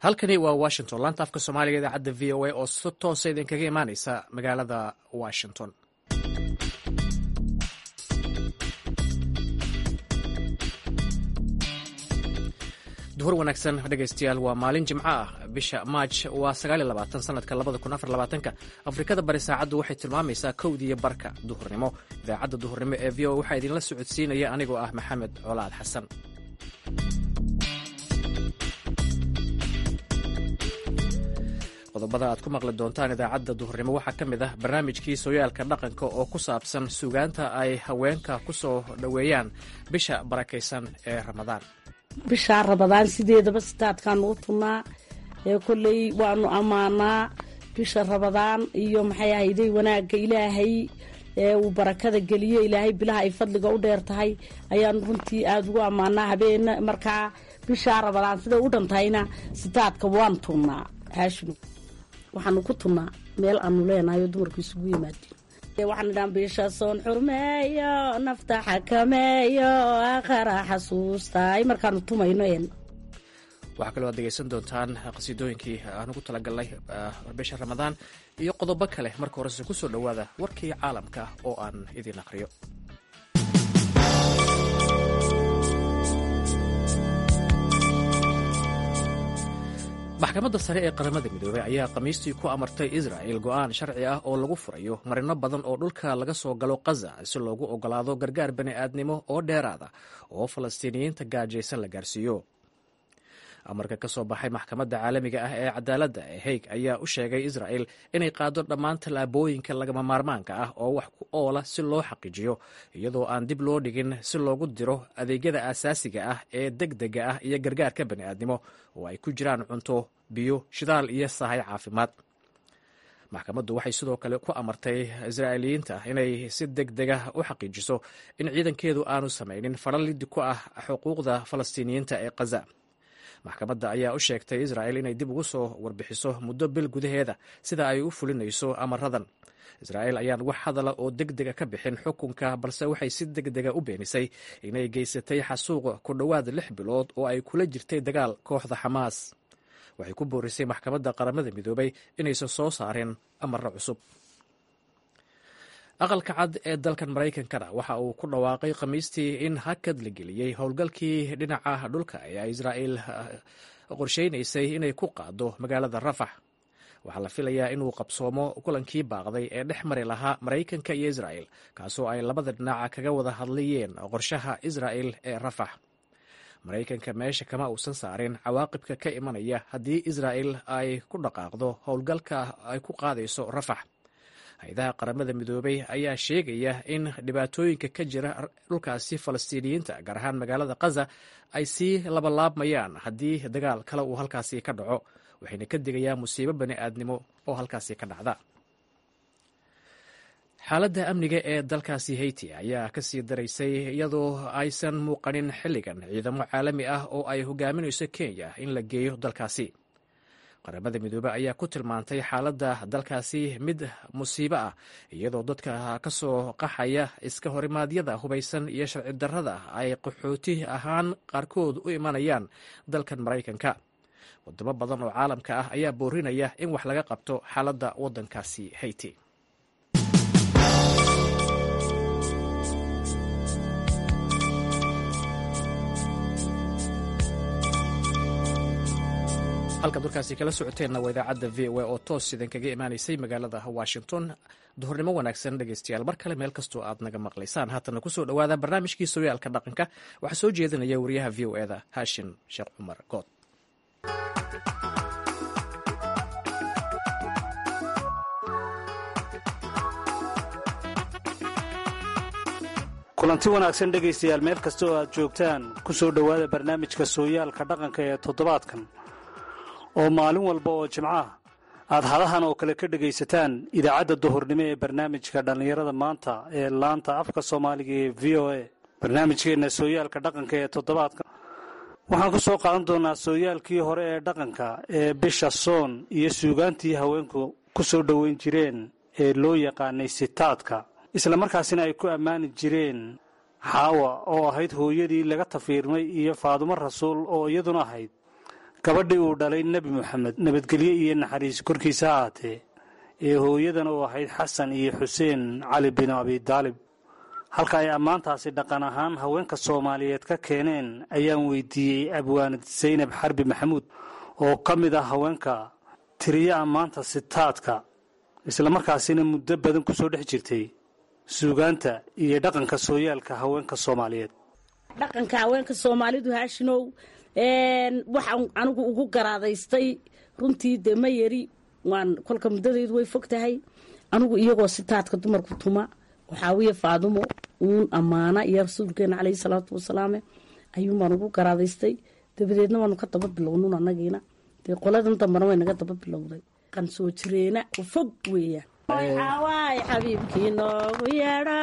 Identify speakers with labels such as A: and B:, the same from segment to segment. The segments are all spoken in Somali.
A: halkani waa washington laanta afka soomaaliga idaacadda v o a oo si toosa idinkaga imaaneysa magaalada washington duhur wanaagsan dhegaystayaal waa maalin jimco ah bisha maaj waa sanadka ka afrikada bari saacaddu waxay tilmaamaysaa kowdiiyo barka duhurnimo idaacadda duhurnimo ee v o waxaa idinla socodsiinaya anigoo ah maxamed colaad xasan qodobada aad ku maqli doontaan idaacadda duhurnimo waxaa ka mid ah barnaamijkii sooyaalka dhaqanka oo ku saabsan suugaanta ay haweenka ku soo dhoweeyaan bisha barakaysan ee ramadaan
B: bishaa rabadaan sideedaba sitaadkaanu u tunnaa ee kolley waanu ammaanaa bisha rabadaan iyo maxay ahayday wanaagga ilaahay ee uu barakada geliyo ilaahay bilaha ay fadliga u dheer tahay ayaanu runtii aada ugu ammaanaa habeen markaa bishaa rabadaan siday u dhantahayna sitaadka waan tunnaa haashinu waxaanu ku tunnaa meel aanu leenahay oo dumarku isugu yimaadeen waxaan idhaan bisha soon xurmeeyo nafta xakameeyo aakhara xasuustaay markaanu tumayno een
A: waxaa kaloo aad degeysan doontaan qasiidooyinkii aan ugu talagalnay bisha ramadaan iyo qodobo kale marka horese ku soo dhowaada warkii caalamka oo aan idiin aqhriyo maxkamadda sare ee qaramada midoobey ayaa khamiistii ku amartay israa'il go'aan sharci ah oo lagu furayo marino badan oo dhulka laga soo galo kaza si loogu oggolaado gargaar bani'aadnimo oo dheeraada oo falastiiniyiinta gaajaysan la gaarsiiyo amarka ka soo baxay maxkamadda caalamiga ah ee cadaaladda ee haig ayaa u sheegay israa'il inay qaado dhammaan tallaabooyinka lagama maarmaanka ah oo wax ku oola si loo xaqiijiyo iyadoo aan dib loo dhigin si loogu diro adeegyada aasaasiga ah ee deg dega ah iyo gargaarka bani'aadnimo oo ay ku jiraan cunto biyo shidaal iyo sahay caafimaad maxkamaddu waxay sidoo kale ku amartay israa'iiliyiinta inay si deg dega u xaqiijiso in ciidankeedu aanu samaynin faralidi ku ah xuquuqda falastiiniyiinta ee kaza maxkamadda ayaa u sheegtay israa'il inay dib ugu soo warbixiso muddo bil gudaheeda sida ay u fulinayso amaradan israa'il ayaan wax hadala oo deg dega ka bixin xukunka balse waxay si deg dega u beenisay inay geysatay xasuuqa ku dhowaad lix bilood oo ay kula jirtay dagaal kooxda xamaas waxay ku boorisay maxkamadda qaramada midoobay inaysan soo saareen amaro cusub aqalka cad ee dalkan maraykankana waxa uu ku dhawaaqay khamiistii in hakad la geliyey howlgalkii dhinaca dhulka ee israa'il qorsheynaysay inay ku qaado magaalada rafax waxaa la filayaa inuu qabsoomo kulankii baaqday ee dhex mari lahaa maraykanka iyo israa'il kaasoo ay labada dhinaca kaga wada hadlayeen qorshaha israa'il ee rafax maraykanka meesha kama uusan saarin cawaaqibka ka imanaya haddii israa'il ay ku dhaqaaqdo howlgalka ay ku qaadayso rafax hay-adaha qaramada midoobey ayaa sheegaya in dhibaatooyinka ka jira dhulkaasi falastiiniyiinta gaar ahaan magaalada kaza ay sii labalaabmayaan haddii dagaal kale uu halkaasi ka dhaco waxayna ka digayaan musiibo bani aadnimo oo halkaasi ka dhacda xaaladda amniga ee dalkaasi hayti ayaa ka sii daraysay iyadoo aysan muuqanin xilligan ciidamo caalami ah oo ay hogaaminayso kenya in la geeyo dalkaasi qaramada midoobe ayaa ku tilmaantay xaaladda dalkaasi mid musiibo ah iyadoo dadka ka soo qaxaya iska horimaadyada hubaysan iyo sharci darrada ay qaxooti ahaan qaarkood u imanayaan dalkan maraykanka wadamo badan oo caalamka ah ayaa boorinaya in wax laga qabto xaaladda waddankaasi hayti halkaad warkaasi kala socoteenna waa idaacadda v o a oo toos idinkaga imaanaysay magaalada washington duhurnimo wanaagsan dhegeystayaal mar kale meel kastoo aad naga maqlaysaan haatana kusoo dhowaada barnaamijkii sooyaalka dhaqanka waxaa soo jeedinaya wariyaha v o eda haashim sheekh cumar good
C: kulanti wanaagsan dhegaystayaal meel kasta oo aad joogtaan ku soo dhowaada barnaamijka sooyaalka dhaqanka ee toddobaadkan oo maalin walba oo jimcaha aad hadahan oo kale ka dhegaysataan idaacadda duhurnimo ee barnaamijka dhallinyarada maanta ee laanta afka soomaaliga ee v o a barnaamijkeenna sooyaalka dhaqanka ee toddobaadkan waxaan ku soo qaadan doonaa sooyaalkii hore ee dhaqanka ee bisha soon iyo suugaantii haweenku ku soo dhoweyn jireen ee loo yaqaanay sitaadka islamarkaasina ay ku ammaani jireen xaawa oo ahayd hooyadii laga tafiirmay iyo faadumo rasuul oo iyaduna ahayd gabadhii uu dhalay nebi moxamed nabadgelye iyo naxariis korkiisa ha ahaatee ee hooyadan u ahayd xasan iyo xuseen cali bin abidaalib halka ay ammaantaasi dhaqan ahaan haweenka soomaaliyeed ka keeneen ayaan weydiiyey abwaanad saynab xarbi maxamuud oo ka mid ah haweenka tiriyo ammaanta sitaadka islamarkaasina muddo badan ku soo dhex jirtay suugaanta iyo dhaqanka sooyaalka haweenka soomaaliyeed
B: dhaqanka haweenka soomaalidu haashinow waxaan anigu ugu garaadaystay runtii dee ma yari waan kolka muddadaydu way fog tahay anigu iyagoo sitaadka dumarku tuma waxaawiye faadumo uun ammaana iyo rasuulkeena caleyhi salaatu wasalaame ayuunbaan ugu garaadaystay dabadeedna waanu ka daba bilownun anagiina dee qoladan dambana way naga daba bilowday qan soo jireena fog weeyaan xawaay xabiibkii noogu yeedho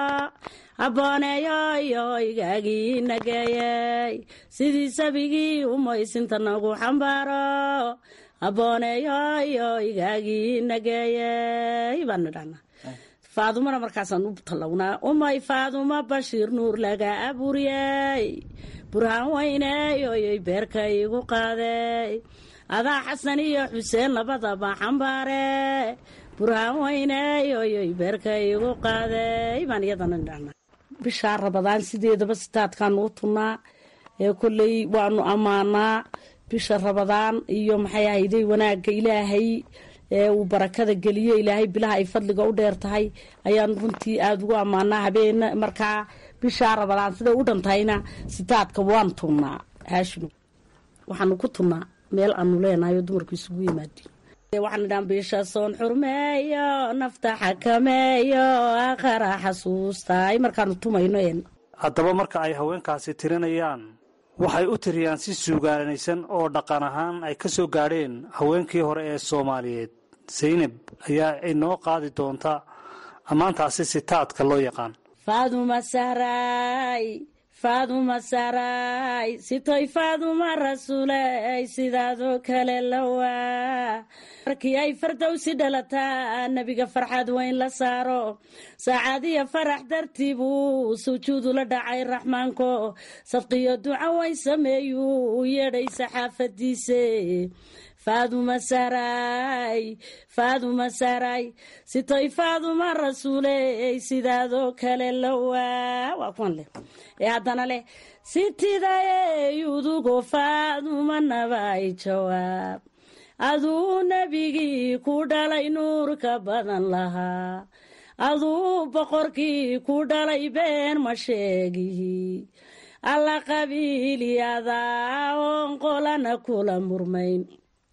B: abbooneeyoyo igaagii nageeyey sidii sabigii umaysinta nagu xambaaro abbooneeyoyo igaagii nageeyey baan nidhahnaa faadumana markaasaan u tallawnaa umay faaduma bashiir nuur laga abuuriyey burhaan weyneeyoyoy beerka igu qaadey adaa xasan iyo xuseen labadaba xambaare burhaan weyneeyoyoy beerka igu qaadey baan iyadana nidhahnaa bishaa rabadaan sideedaba sitaadkaanu u tunnaa ee kolley waanu ammaanaa bisha rabadaan iyo maxay ahayday wanaagga ilaahay ee uu barakada geliyo ilaahay bilaha ay fadliga u dheer tahay ayaanu runtii aada ugu ammaanaa habeen markaa bishaa rabadaan siday u dhantahayna sitaadka waan tunnaa haashino waxaanu ku tunnaa meel aanu leenahay oo dumarku isugu yimaadiin waxaan idhaan bisha soon xurmeeyo nafta xakameeyo aakhara xasuustaay markaanu tumayno een
C: haddaba marka ay haweenkaasi tirinayaan waxay u tiriyaan si suugaanaysan oo dhaqan ahaan ay ka soo gaadheen haweenkii hore ee soomaaliyeed saynab ayaa inoo qaadi doonta ammaantaasi sitaadka loo yaqaan
B: faaduma sahraay faaduma sahraay sitoy faaduma rasuuley sidaadoo kale lawaa markii ay fardowsi dhalataa nebiga farxad weyn la saaro saacadiya farax dartii buu sujuudu la dhacay raxmaanko sadqiyo duco weyn sameeyuu u yeedhay saxaafadiise faaduma sahraay faaduma sahraay sitoy faaduma rasuuley sidaadoo kale lawaa waa kuwan leh ee haddana leh sitidayey udugo faaduma nabay jawaab aduu nebigii ku dhalay nuurka badan lahaa aduu boqorkii ku dhalay been ma sheegihi alla qabiilyadaa oon qolana kula murmayn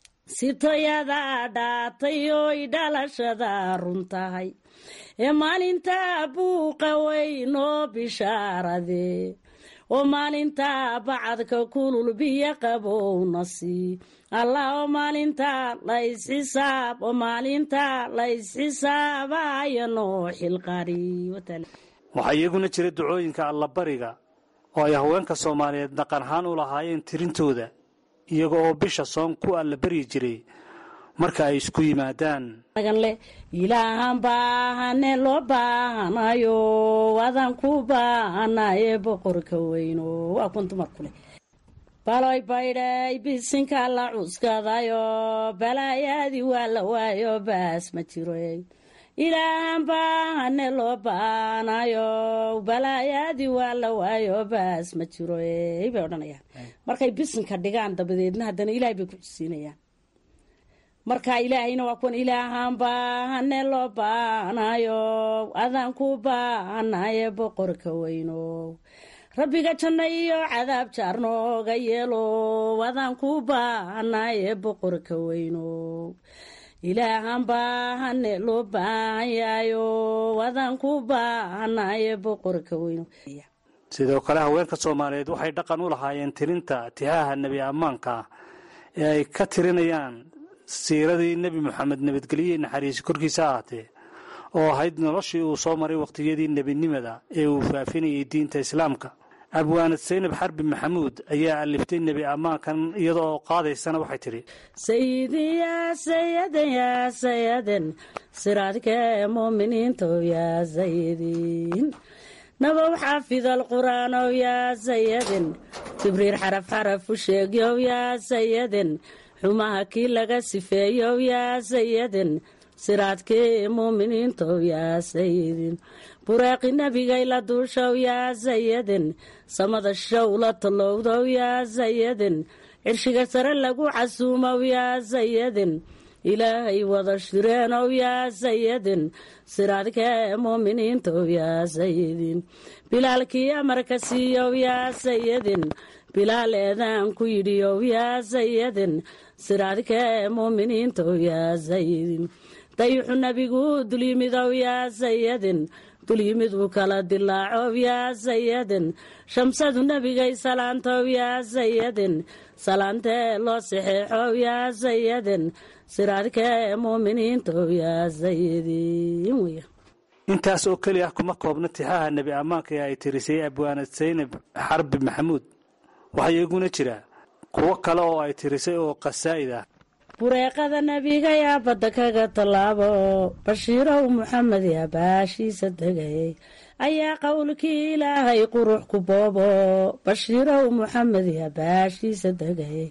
B: sitoyadaa dhaatay oy dhalashada run tahay ee maalintaa buuqa weyn oo bishaarade oo maalintaa bacadka kulul biyo qabowna sii allah oo maalintaa laysxisaab oo maalintaa laysxisaabayo noo xilqari
C: waxaa iyaguna jira ducooyinka allabariga oo ay haweenka soomaaliyeed dhaqan ahaan u lahaayeen tirintooda iyaga oo bisha soon ku allabaryi jiray marka ay isku yimaadaan
B: leh ilaahan baahane loo baahanayo wadan ku baahanaye boqorka weyno waa kun dumarku leh baloy baydhay bisinka la cuskadayo balaayaadii waa la waayo baas ma jiro ilaahan baahane loo baahanayo balaayaadii waa la waayo baas ma jiro bay odhanayaan markay bisinka dhigaan dabadeedna haddana ilaahay bay ku xusiinayaan marka ilaahayna waa kuwan ilaahan baahane loo baahanayo adaan ku baahanaye boqorka weyno rabbiga janno iyo cadaab jaar nooga yeelo adaan ku baahanaye boqorka weyno ilaahan baahane loo baahan yahayo adaan ku baahanaye boqorka weyno
C: sidoo kale haweenka soomaaliyeed waxay dhaqan u lahaayeen tirinta tixaha nebi ammaanka ah ee ay ka tirinayaan siiradii nebi moxamed nabadgelye naxariisi korkiisa ahaatee oo ahayd noloshii uu soo maray wakhtiyadii nebinimada ee uu faafinayay diinta islaamka abwaanad saynab xarbi maxamuud ayaa aliftay nebi ammaankan iyada oo qaadaysana waxay tidhi
B: sayidin yaa sayadan yaa sayadan siraadkee muuminiinto yaa sayidin nabow xaafid alqur'aanow yaa sayadin jibriir xaraf xaraf u sheegyow yaa sayadin xumaha kii laga sifeeyow yaa sayadin siraadkii muuminiintow yaa sayidin bureeqi nebigay la duushow yaa sayadin samada show la tallowdow yaa sayadin cirshiga sare lagu casuumow yaa sayadin ilaahay wada shireenow yaa sayadin siraadkee muuminiintow yaa sayidin bilaalkii amarka siiyow yaa sayadin bilaal eedaan ku yidhiyow yaa sayadin siraadkee muuminiintow yaa sayidin dayuxu nebigu dulyimidow yaa sayadin dulyimiduu kala dilaacow yaa sayadin shamsadu nebigay salaantow yaa sayadin salaantee loo saxeexow yaa sayadin siraadkee muuminiintow yaa sayidin wey
C: intaas oo keli ah kuma koobna tixaha nebi ammaanka ee ay tirisay abwaanad saynab xarbi maxamuud waxaa iyaguna jira kuwo kale oo ay tirisay oo qasaa'id ah
B: bureeqada nebiga yaa badda kaga tallaabo bashiirow muxamed yaa baashiisa degay ayaa qowlkii ilaahay qurux ku boobo bashiirow muxamed yaa baashiisa degay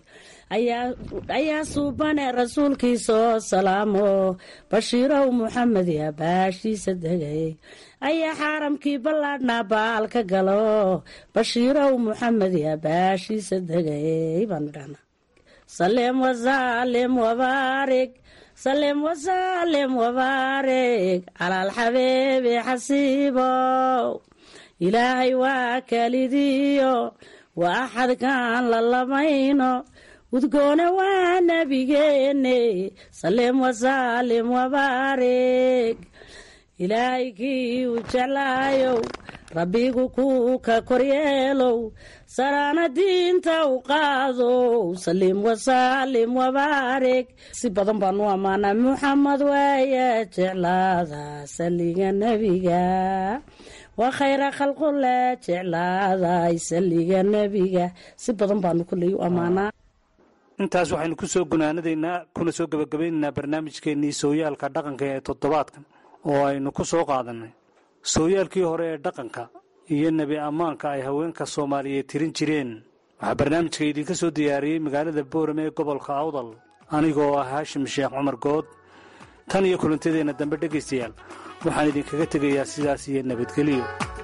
B: ayaa suubane rasuulkiisoo salaamo bashiirow muxamed yaa baashiisa degay ayaa xaaramkii ballaadhnaa baal ka galo bashiirow muxamed yaa baashiisa degay baanu dhahnaa salem wasalem wabaarig salem wasalem wabaarig calaalxabeebe xasiibow ilaahay waa kalidiyo waa axadkaan la lamayno udgoone waa nebigeene salem wasalem wabaarig ilaahay kii u jeclaayow rabbigu kuu ka koryeelow saraana diinta u qaadow saliim wasaalim wabaarig si badan baan u ammaanaa muxamed waaya jeclaada saliga nebiga waa khayra khalqule jeclaaday saliga nebiga si badan baanu kulley u ammaanaa
C: intaas waxaynu ku soo gunaanadaynaa kuna soo gebagabaynaynaa barnaamijkeennii sooyaalka dhaqanka ee toddobaadkan oo aynu ku soo qaadannay sooyaalkii hore ee dhaqanka iyo nebi ammaanka ay haweenka soomaaliyeed tirin jireen waxaa barnaamijka idinka soo diyaariyey magaalada boorame ee gobolka awdal anigoo ah haashim sheekh cumar good tan iyo kulantadeenna dambe dhegaystayaal waxaan idinkaga tegayaa sidaas iyo nabadgelyo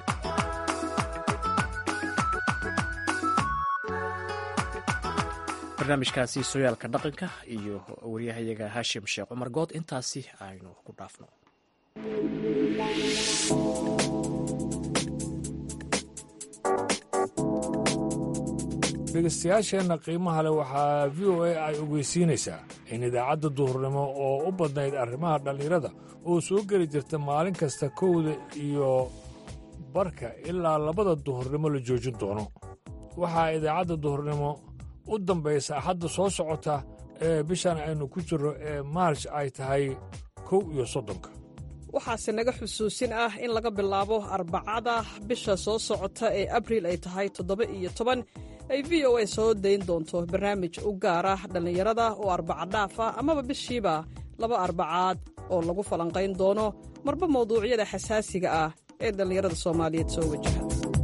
A: barnaamijkaasi sooyaalka dhaqanka iyo waryahayaga haashim sheekh cumar good intaasi aynu ku dhaafno
D: dhegeystayaasheenna qiimaha leh waxaa v o a ay ogeysiinaysaa in idaacadda duhurnimo oo u badnayd arrimaha dhallinyarada oo soo geli jirta maalin kasta kowda iyo barka ilaa labada duhurnimo la joojin doono waxaa idaacadda duhurnimo u dambaysa axadda soo socota ee bishan aynu ku jirro ee maarj ay tahay kow iyo soddonka
E: waxaase naga xusuusin ah in laga bilaabo arbacada bisha soo socota ee abriil ay tahay toddoba iyo toban ay v o a soo dayn doonto barnaamij u gaar ah dhallinyarada oo arbaca dhaaf ah amaba bishiiba laba arbacaad oo lagu falanqayn doono marba mawduucyada xasaasiga ah ee dhallinyarada soomaaliyeed soo wajaha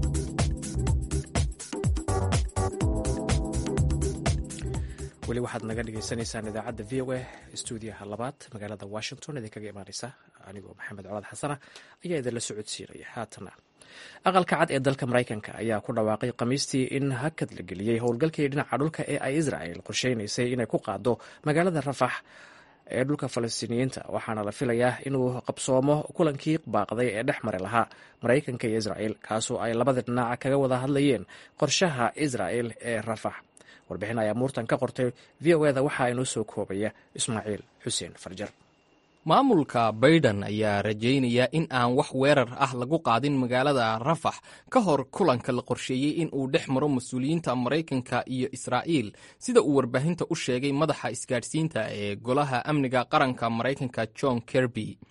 A: weli waxaad naga dhagaysanaysaan idaacadda v o a stuudiyaha labaad magaalada washington idinkaga imaaneysa anigoo maxamed colaad xasana ayaa idinla socodsiinaya haatana aqalka cad ee dalka maraykanka ayaa ku dhawaaqay khamiistii in hakad la geliyey howlgalkii dhinaca dhulka ee ay israel qorsheynaysay inay ku qaado magaalada rafax ee dhulka falastiiniyiinta waxaana la filayaa inuu qabsoomo kulankii baaqday ee dhex mari lahaa maraykanka iyo israel kaasoo ay labada dhinac kaga wada hadlayeen qorshaha israel ee rafax warbixin ayaa muurtan ka qortay v o eda waxaa inoo soo koobaya ismaaciil xuseen farjar
F: maamulka baydhan ayaa rajaynaya in aan wax weerar ah lagu qaadin magaalada rafax ka hor kulanka la qorsheeyey in uu dhex maro mas-uuliyiinta maraykanka iyo israa'iil sida uu warbaahinta u sheegay madaxa isgaadhsiinta ee golaha amniga qaranka maraykanka john kerby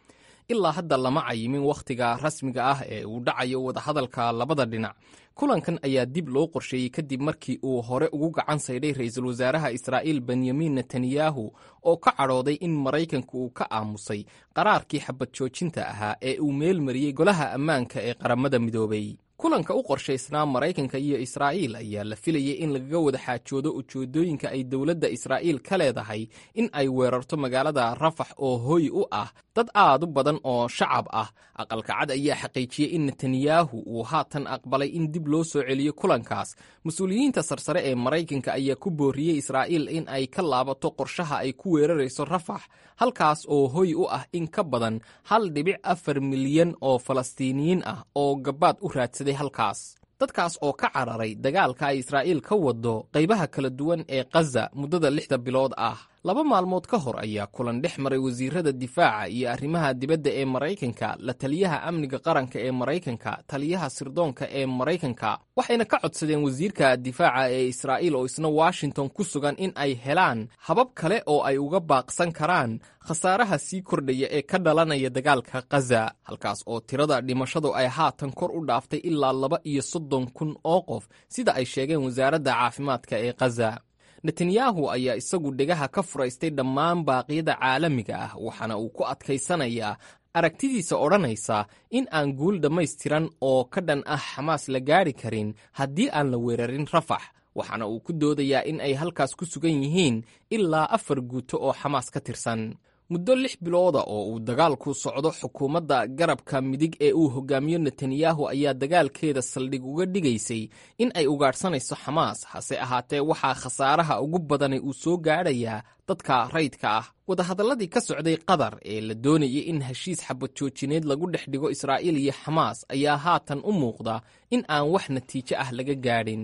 F: ilaa hadda lama cayimin wakhtiga rasmiga ah ee uu dhacayo wadahadalka labada dhinac kulankan ayaa dib loo qorsheeyey kadib markii uu hore ugu gacan saydhay ra-iisul wasaaraha israa'iil benyamin netanyahu oo ka cadhooday in maraykanka uu ka aamusay qaraarkii xabad joojinta ahaa ee uu meel mariyey golaha ammaanka ee qaramada midoobay kulanka u qorshaysnaa maraykanka iyo israa'iil ayaa la filayay in lagaga wada xaajoodo ujeedooyinka ay dowladda israa'iil ka leedahay in ay weerarto magaalada rafax oo hoy u ah dad aad u badan oo shacab ah aqalka cad ayaa xaqiijiyey in netanyahu uu haatan aqbalay in dib loo soo celiyo kulankaas mas-uuliyiinta sarsare ee maraykanka ayaa ku booriyey israa'iil in ay ka laabato qorshaha ay ku weerarayso rafax halkaas oo hoy u ah in ka badan hal dhibic afar milyan oo falastiiniyiin ah oo gabaad u raadsaday halkaas dadkaas oo ka cararay dagaalka ay israa'iil ka wado qaybaha kala duwan ee khaza muddada lixda bilood ah laba maalmood ka hor ayaa kulan dhex maray wasiirada difaaca iyo arrimaha dibadda ee maraykanka la taliyaha amniga qaranka ee maraykanka taliyaha sirdoonka ee maraykanka waxayna ka codsadeen wasiirka difaaca ee israa'iil oo isna washington ku sugan in ay helaan habab kale oo ay uga baaqsan karaan khasaaraha sii kordhaya ee ka dhalanaya dagaalka khaza halkaas oo tirada dhimashadu ay haatan kor u dhaaftay ilaa laba iyo soddon kun oo qof sida ay sheegeen wasaaradda caafimaadka ee khaza netanyahu ayaa isagu dhegaha ka furaystay dhammaan baaqyada caalamiga ah waxaana uu ku adkaysanayaa aragtidiisa odhanaysa in aan guul dhammaystiran oo ka dhan ah xamaas la gaadhi karin haddii aan la weerarin rafax waxaana uu ku doodayaa in ay halkaas ku sugan yihiin ilaa afar guuto oo xamaas ka tirsan muddo lix bilooda oo uu dagaalku socdo xukuumadda garabka midig ee uu hogaamiyo netanyahu ayaa dagaalkeeda saldhig uga dhigaysay in ay ugaadhsanayso xamaas hase ahaatee waxaa khasaaraha ugu badani uu soo gaadhayaa dadka rayidka ah wadahadalladii ka socday qatar ee la doonayay in heshiis xabad joojineed lagu dhex dhigo israa'iil iyo xamaas ayaa haatan u muuqda in aan wax natiijo ah laga gaadhin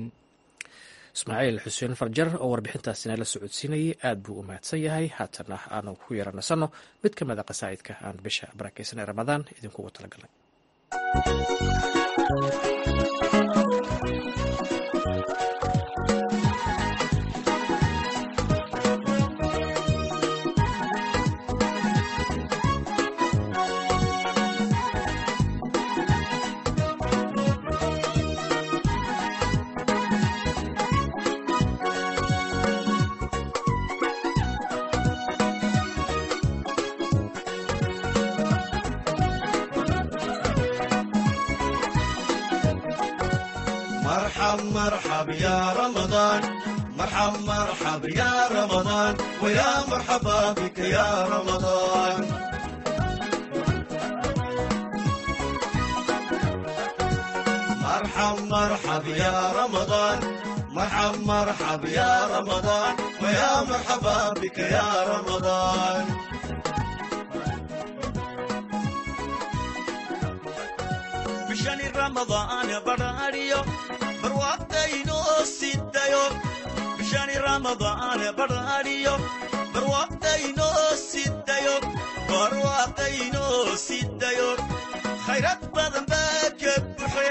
A: ismaaciil xuseen farjar oo warbixintaasina la socodsiinayay aad buu u mahadsan yahay haatana aanu ku yaranasanno mid ka mid a qasaa'idka aan bisha barakaysan ee ramadaan idinkugu talagalay
G: مرحب مرحب يا رمضان مرحب مرحب يا رمضان ويا مرحبا بك يا رمضان مرحب مرحب يا رمضان مرحب مرحب يا رمضان ويا مرحبا بك يا رمضان bishani ramadaan badhaadhiyo barwaaqdaynoo sidayo bishani ramadaan badhaadhiyo barwaaqdaynoo sidayo barwaaqdaynoo sidayo khayrad badan baa ka buxe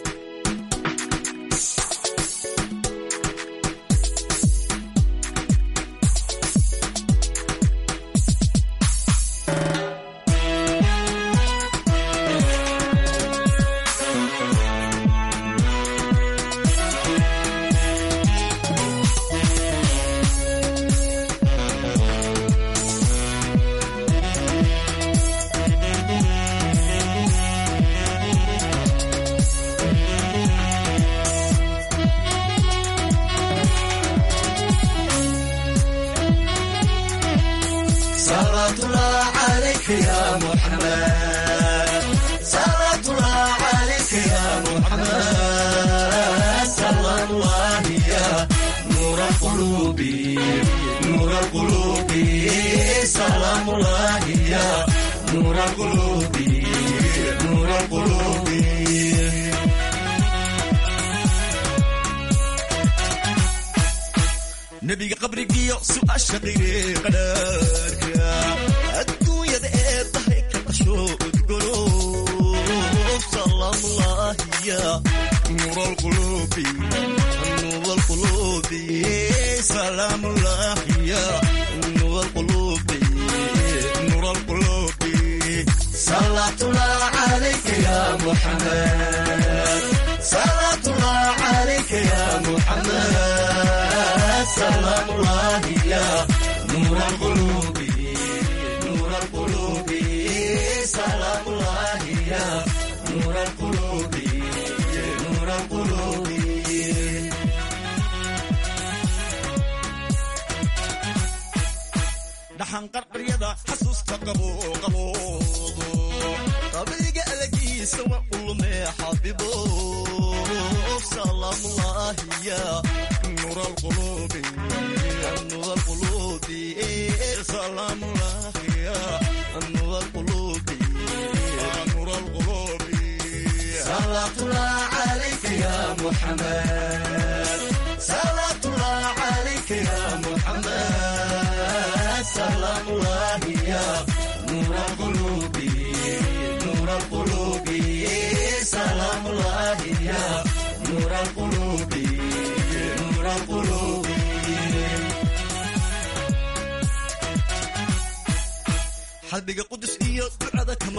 G: صلاة الله عليك يا محمد صلاة الله عليك يا محمد صلى الله يا نور القلوب نور القلوب سلام الله يا نور القلوب نور القلوب nebiga qabrigiyo su'aasha qireeqadhaarka adduunyada ee dahay ka dhasho udgolo salaamulaahiya nuur alquluubi nuur alquluubi salaamulaahiya nuur alquluubi nuur alquluubi محمد صلاة الله عليك يا محمد سلام الله يا نور القلوب نور القلوب سلام الله يا نور القلوب نور القلوب dhaxan qarqaryada xasuusta qabo qaboodo qabriga alagiisa wa ulume xabibo salaamullahi ya nuur alqulubi nuur alqulubi salaamullahi ya nuur alqulubi nuur alqulubi salaatullah alayka ya muhammad salaatullah alayka ya muhammad سلام الله يا نور القلوب نور القلوب سلام الله يا نور القلوب نور القلوب xalbiga qudus iyo ducada kama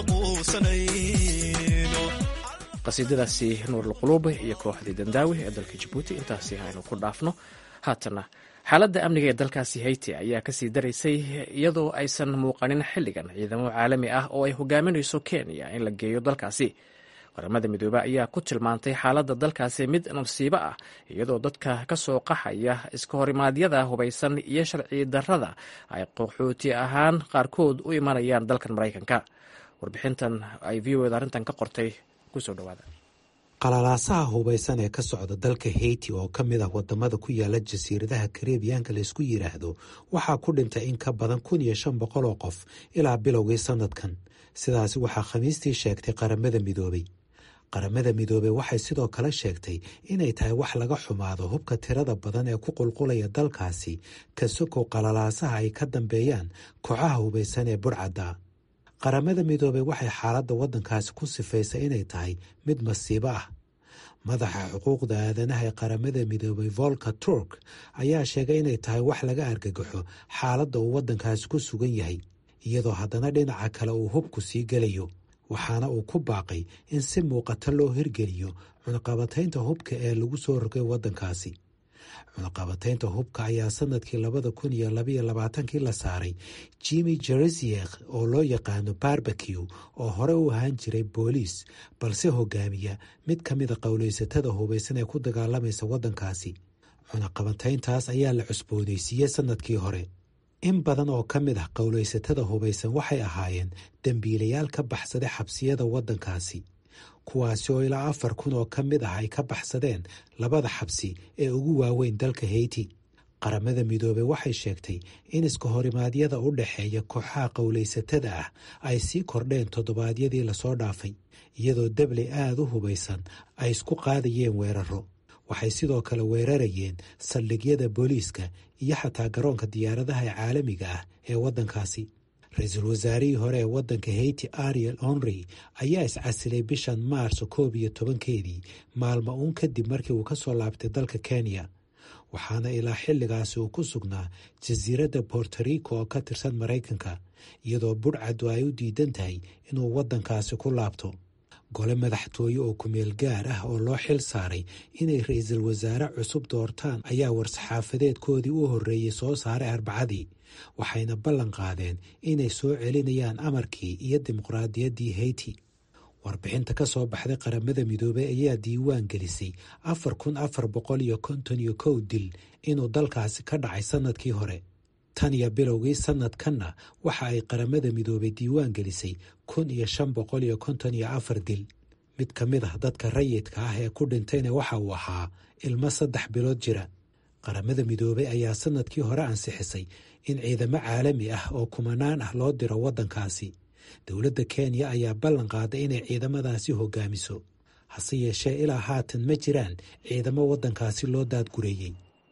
G: quusanayno
A: qasiidadaasi nuurulquluub iyo kooxdii dandaawi ee dalka jabuuti intaasi aynu ku dhaafno haatana xaaladda amniga ee dalkaasi hayti ayaa kasii daraysay iyadoo aysan muuqanin xilligan ciidamo caalami ah oo ay hogaaminayso kenya in la geeyo dalkaasi qaramada midoobe ayaa ku tilmaantay xaaladda dalkaasi mid nasiibo ah iyadoo dadka ka soo qaxaya iska horimaadyada hubaysan iyo sharci darrada ay qaxooti ahaan qaarkood u imanayaan dalkan maraykanka warbixintan ay v o ed arrintan ka qortay kusoo dhawaada
H: qalalaasaha hubaysan ee ka socda dalka heyti oo ka mid ah wadamada ku yaala jasiiradaha kareebiyaanka laysku yidhaahdo waxaa ku dhintay in ka badan kun iyo shan boqol oo qof ilaa bilowgii sanadkan sidaasi waxaa khamiistii sheegtay qaramada midoobey qaramada midoobey waxay sidoo kale sheegtay inay tahay wax laga xumaado hubka tirada badan ee ku qulqulaya dalkaasi ka sokow qalalaasaha ay ka dambeeyaan kooxaha hubaysan ee burcadda qaramada midoobey waxay xaaladda waddankaasi ku sifaysay inay tahay mid masiibo ah madaxa xuquuqda aadanaha ee qaramada midoobey volka turk ayaa sheegay inay tahay wax laga argagaxo xaaladda uu waddankaasi ku sugan yahay iyadoo haddana dhinaca kale uu hubku sii gelayo waxaana uu ku baaqay in si muuqata loo hirgeliyo cunaqabataynta hubka ee lagu soo rogay waddankaasi cunaqabataynta hubka ayaa sanadkii labada kun iyo labaiyo labaatankii la saaray jimi jerisiek oo loo yaqaano barbeque oo hore u ahaan jiray booliis balse hogaamiya mid ka mida qowlaysatada hubaysan ee ku dagaalamaysa waddankaasi cunaqabatayntaas ayaa la cusboonaysiiyey sanadkii hore in badan oo ka mid ah qowlaysatada hubaysan waxay ahaayeen dembiilayaal ka baxsaday xabsiyada waddankaasi kuwaasi oo ilaa afar kun oo ka mid ah ay ka baxsadeen labada xabsi ee ugu waaweyn dalka heyti qaramada midoobey waxay sheegtay in iska horimaadyada u dhexeeya kooxaha qowlaysatada ah ay sii kordheen toddobaadyadii lasoo dhaafay iyadoo debley aada u hubaysan ay isku qaadayeen weeraro waxay sidoo kale weerarayeen saldhigyada booliiska iyo xataa garoonka diyaaradaha ee caalamiga ah ee waddankaasi ra-iisul wasaarihii hore ee waddanka heyti ariel honrey ayaa iscasilay bishan maarso koob iyo tobankeedii maalmo uun kadib markii uu ka soo laabtay dalka kenya waxaana ilaa xilligaasi uu ku sugnaa jasiiradda bortorico oo ka tirsan maraykanka iyadoo budhcaddu ay u diidan tahay inuu waddankaasi ku laabto gole madaxtooye oo kumeel gaar ah oo loo xil saaray inay ra-iisul wasaare cusub doortaan ayaa war-saxaafadeedkoodii u horreeyey soo saaray arbacadii waxayna ballan qaadeen inay soo celinayaan amarkii iyo dimuqraadiyaddii heyti warbixinta ka soo baxday qaramada midoobey ayaa diiwaan gelisay afar kun afar boqol iyo konton iyo kow dil inuu dalkaasi ka dhacay sannadkii hore tan iyo bilowgii sannadkanna waxa ay qaramada midoobey diiwaan gelisay kun iyo shan boqol iyo konton iyo afar dil mid ka mid ah dadka rayidka ah ee ku dhintayna waxa uu ahaa ilmo saddex bilood jira qaramada midoobey ayaa sannadkii hore ansixisay in ciidamo caalami ah oo kumanaan ah loo diro waddankaasi dowladda kenya ayaa ballan qaaday inay ciidamadaasi hogaamiso hase yeeshee ilaa haatan ma jiraan ciidamo waddankaasi loo daadgureeyey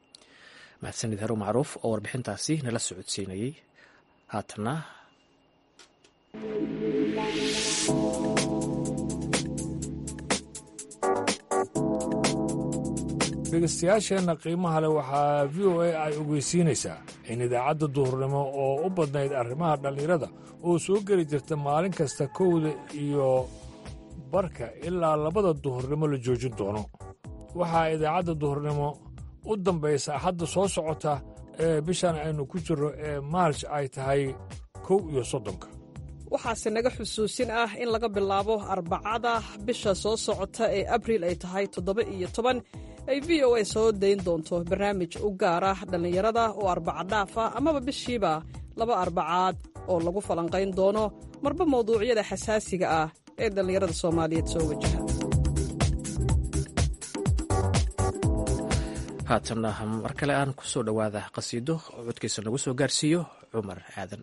A: mahadsanid haru macruuf oo warbixintaasi nala socodsiinayey haatana
D: dhegeystayaasheenna qiimaha leh waxaa v o a ay ogeysiinaysaa in idaacadda duhurnimo oo u badnayd arrimaha dhallinyarada oo soo geli jirta maalin kasta kowda iyo barka ilaa labada duhurnimo la joojin doono waxaa idaacadda duhurnimo u dambaysa axadda soo socota ee bishan aynu ku jirro ee maarj ay tahay kow iyo soddonka
E: waxaase naga xusuusin ah in laga bilaabo arbacada bisha soo socota ee abriil ay tahay toddoba iyo toban ay v o a soo dayn doonto barnaamij u gaar ah dhallinyarada oo arbaca dhaaf ah amaba bishiiba laba arbacaad oo lagu falanqayn doono marba mawduucyada xasaasiga ah ee dhallinyarada soomaaliyeed soo wajaha
A: haatanna mar kale aan ku soo dhowaada qasiido oo codkiisa nagu soo gaarsiiyo cumar aadan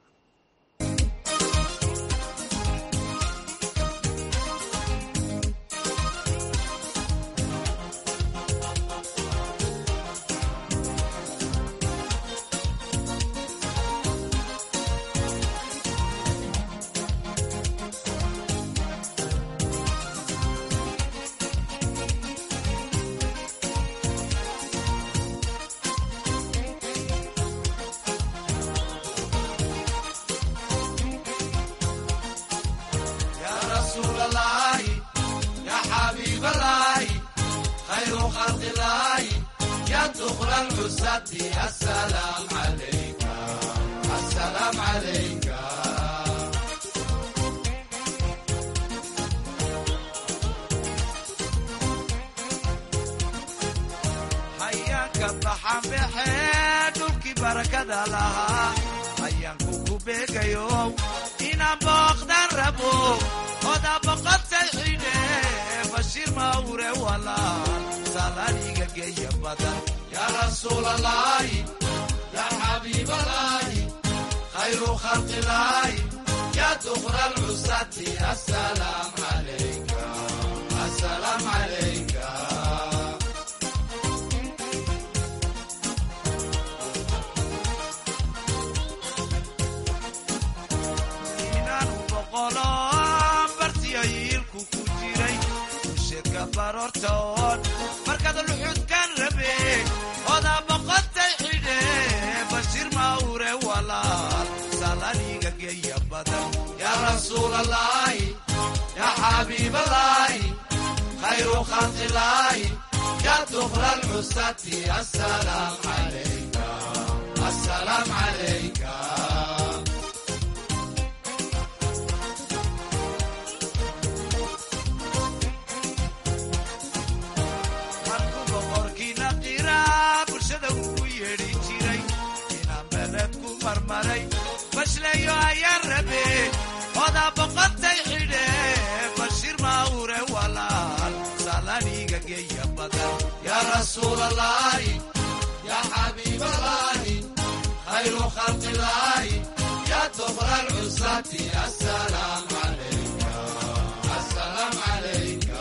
I: hayaanka baxanbexe dhulkii barakada lahaa hayaanku ku beegayo inaan booqdan rabo oda boqotay xidhe bashiir mawre walaal salaniga geeya badan yaa rasuulalaahi yaa xabiibalaahi khayru khalqilaahi yaa dukra lcusati asalaam calayka asalaam calayka inaanu boqolo bartiyo yiilku ku jiray usheedka baroortoon markaad luxudkan rabe odaa boqotay xidhe bashiir mawre walaal salaniga geeya badan yaa rasuulalaahi yaa xabiibalaahi khayru khalqilaahi yaa dukra lcusati asalaam calayka asalaam calayka markuu boqorkiina qiraa bulshada ugu yeedhi jiray inaan bereed ku marmaray bashleeyo ayaan rabe odaa boqotay xidhe bashiir mawre walaal salaniga geeya badan yaa rasuulalaahi yaa xabiibalaahi khayru khalqilaahi yaa dukra lcusati asalaam calayka asalaam calayka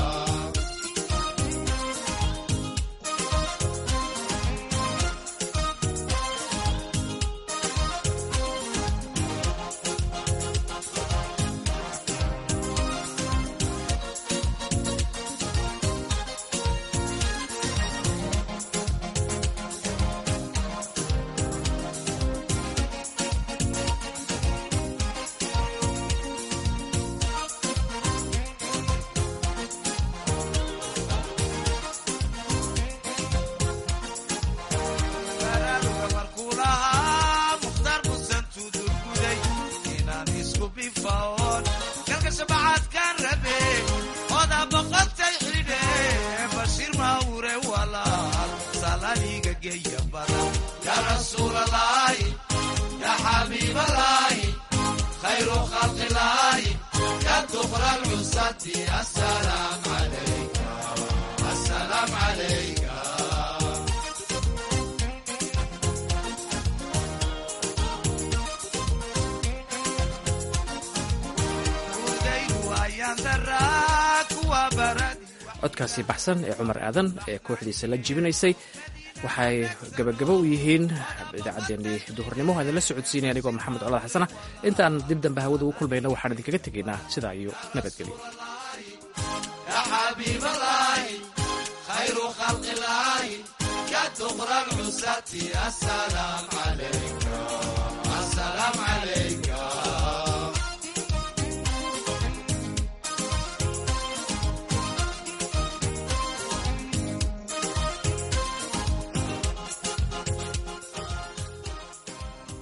I: baraaruga markuu lahaa mukhtaar musan tudurguday inaan isku bifaoon galka shabacaadkaan rabe odaa boqotay xidhe bashiir mawre walaal salaniga geeya badan yaa rasuulalaahi yaa xabiibalaahi khayru khalqilaahi yaa dukra lcusati asalaam calayka asalaam calayka
A: codkaasi baxsan ee cumar aadan ee kooxdiisa la jibinaysay waxay gabagabo u yihiin idaacaddeenii duhurnimo idinla socodsiinaya anigoo maxamed colaad xasana intaan dib dambe hawada ugu kulmayna waxaan idinkaga tegaynaa sidaa iyo nabadgelyo
I: يا حبيب الله خير خلق الله يا دخر العساة السلام عليك